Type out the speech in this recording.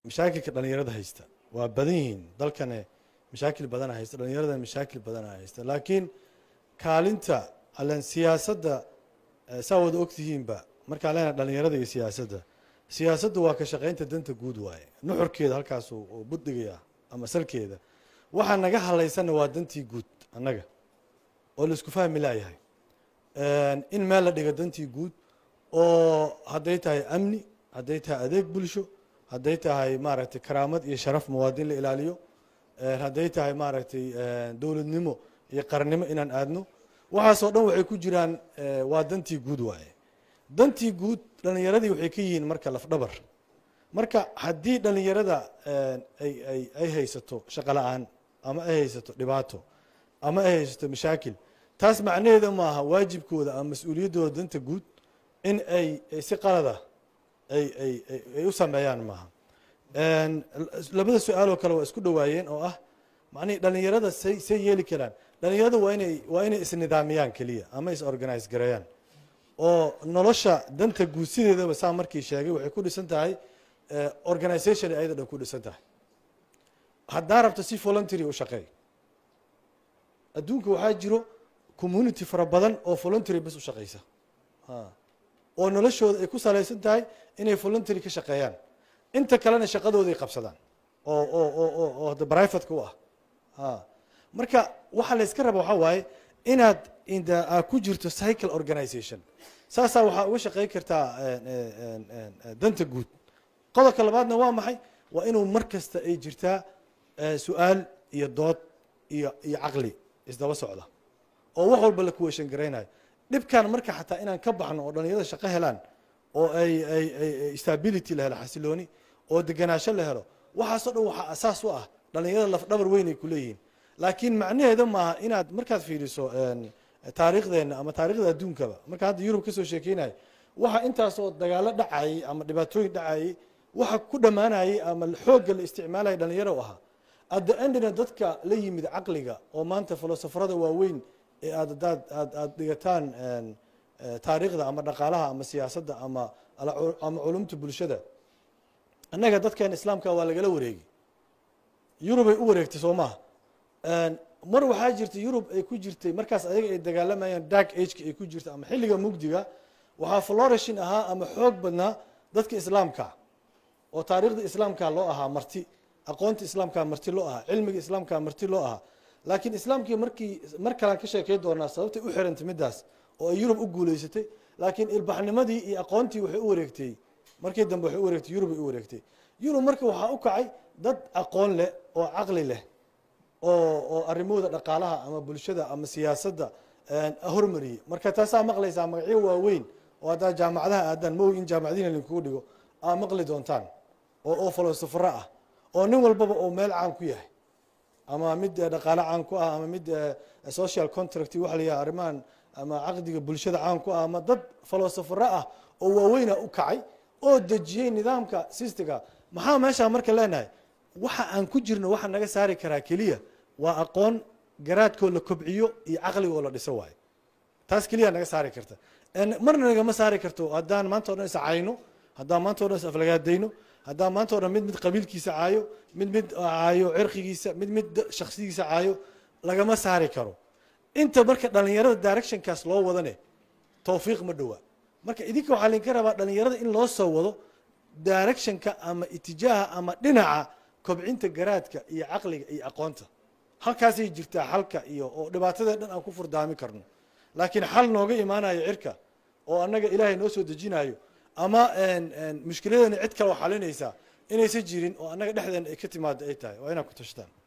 mashaakilka dhalinyarada haysta waa badan yihiin dalkane mashaakil badana haysta dhalinyarada mashaakil badana haysta laakiin kaalinta allen siyaasadda saa wada ogtihiinba markaan leenahay dhalinyarada iyo siyaasadda siyaasadda waa ka shaqaynta danta guud waaye nuxurkeeda halkaas uu buddigaya ama salkeeda waxaa naga halaysanna waa dantii guud annaga oo la isku fahmi laayahay in meel la dhiga dantii guud oo hadday tahay amni hadday tahay adeeg bulsho hadday tahay maaragtay karaamad iyo sharaf muwaadin la ilaaliyo hadday tahay maaragtay dowladnimo iyo qarannimo inaan aadno waxaasoo dhan waxay ku jiraan waa dantii guud waaye dantii guud dhalinyaradii waxay ka yihiin marka lafdhabar marka haddii dhalinyarada ay ay ay haysato shaqo la-aan ama ay haysato dhibaato ama ay haysato mashaakil taas macnaheeda maaha waajibkooda ama mas-uuliyaddooda danta guud in ay si qalada ay ay ay u sameeyaan maaha labada su-aaloo kale waa isku dhawaayeen oo ah macnihii dhalinyarada say say yeeli karaan dhalinyarada waa inay waa inay isnidaamiyaan keliya ama is organize gareeyaan oo nolosha danta guud sideedaba saa markii sheegay waxay ku dhisan tahay organization ay ayada dhan ku dhisan tahay haddaa rabto si voluntary u shaqeey adduunka waxaa jiro community fara badan oo voluntary bas u shaqeysa oo noloshooda ay ku salaysan tahay inay voluntary ka shaqeeyaan inta kalena shaqadooday qabsadaan oo oo oo oo oo hadda brivateka u ah marka waxaa la yska raba waxaa waaye inaad inda aad ku jirto cycle organization saasaa waxaa uga shaqeyn kartaa danta guud qodobka labaadna waa maxay waa inuu mar kasta ay jirtaa su-aal iyo dood iyo iyo caqli isdaba socda oo wax walba la kuweeshan garaynayo dhibkan marka xataa inaan ka baxno oo dhalinyarada shaqo helaan oo ay ay ay stability la helo xasilooni oo deganaansho la helo waxaasoo dhan waxaa asaas u ah dhalinyarada lafdhabar weyn ay kuleeyihiin laakiin macnaheeda maaha inaad markaad fiiriso taariikhdeenna ama taarikhda adduunkaba marka hadda yurub kasoo sheekeynayo waxa intaasoo dagaalo dhacayay ama dhibaatooyin dhacayay waxa ku dhammaanayay ama xoogga la isticmaalaya dhalinyaro u ahaa adda endina dadka la yimid caqliga oo maanta filosofarada waaweyn ee aad adaad aad aada dhigataan taariikhda ama dhaqaalaha ama siyaasadda ama ama culumta bulshada annaga dadkeena islaamka waa lagala wareegi yurubay u wareegtay soo maha mar waxaa jirta yurub ay ku jirtay markaas ayaga ay dagaalamayaan dark ageka ay ku jirta ama xilliga mugdiga waxaa florishin ahaa ama xoog badnaa dadka islaamka oo taariikhda islaamka loo ahaa marti aqoonta islaamka marti loo ahaa cilmiga islaamka marti loo ahaa laakiin islaamkii markii mar kalaan ka sheekey doonaa sababtay u xirantay middaas oo ay yurub u guuleysatay laakiin ilbaxnimadii iyo aqoontii waxay u wareegtay markii dambe waxay u wareegtay yurub ay u wareegtay yurub marka waxaa u kacay dad aqoon leh oo caqli leh oo oo arrimahooda dhaqaalaha ama bulshada ama siyaasadda hormariyey marka taasaa maqlaysaa magacyo waaweyn oo haddaa jaamacadaha aadaan maogi in jaamacadiina linkugu dhigo aa maqli doontaan oo oo filosofaro ah oo nin walbaba oo meel caan ku yahay ama mid dhaqaale caan ku ah ama mid social contract waxa la yidhaha arrimahan ama caqdiga bulshada caan ku ah ama dad filosofaro ah oo waaweyna u kacay oo dejiyey nidaamka sistiga maxaa meeshaa marka leenahay waxa aan ku jirno waxa naga saari karaa keliya waa aqoon garaadkoo la kobciyo iyo caqligoo la dhiso waayo taas keliya naga saari karta marna nagama saari karto haddaan maanta o dhan is cayno haddaan maanta o dhan is aflagaadayno haddaan maanta o dhan mid mid qabiilkiisa caayo mid mid caayo cirqigiisa mid mid shaksigiisa caayo lagama saari karo inta marka dhalinyarada directionkaas loo wadane towfiiq ma dhowaa marka idinka waxaa laydinka rabaa dhalinyarada in loo soo wado directionka ama itijaaha ama dhinaca kobcinta garaadka iyo caqliga iyo aqoonta halkaasay jirtaa xalka iyo oo dhibaatadee dhan aan ku furdaami karno laakiin xal nooga imaanayo cirka oo annaga ilaahay noo soo dejinayo ama mushkiladana cid kale oo xalinaysa inaysan jirin oo annaga dhexdeena ay ka timaado ay tahay waa inaad ku tashtaan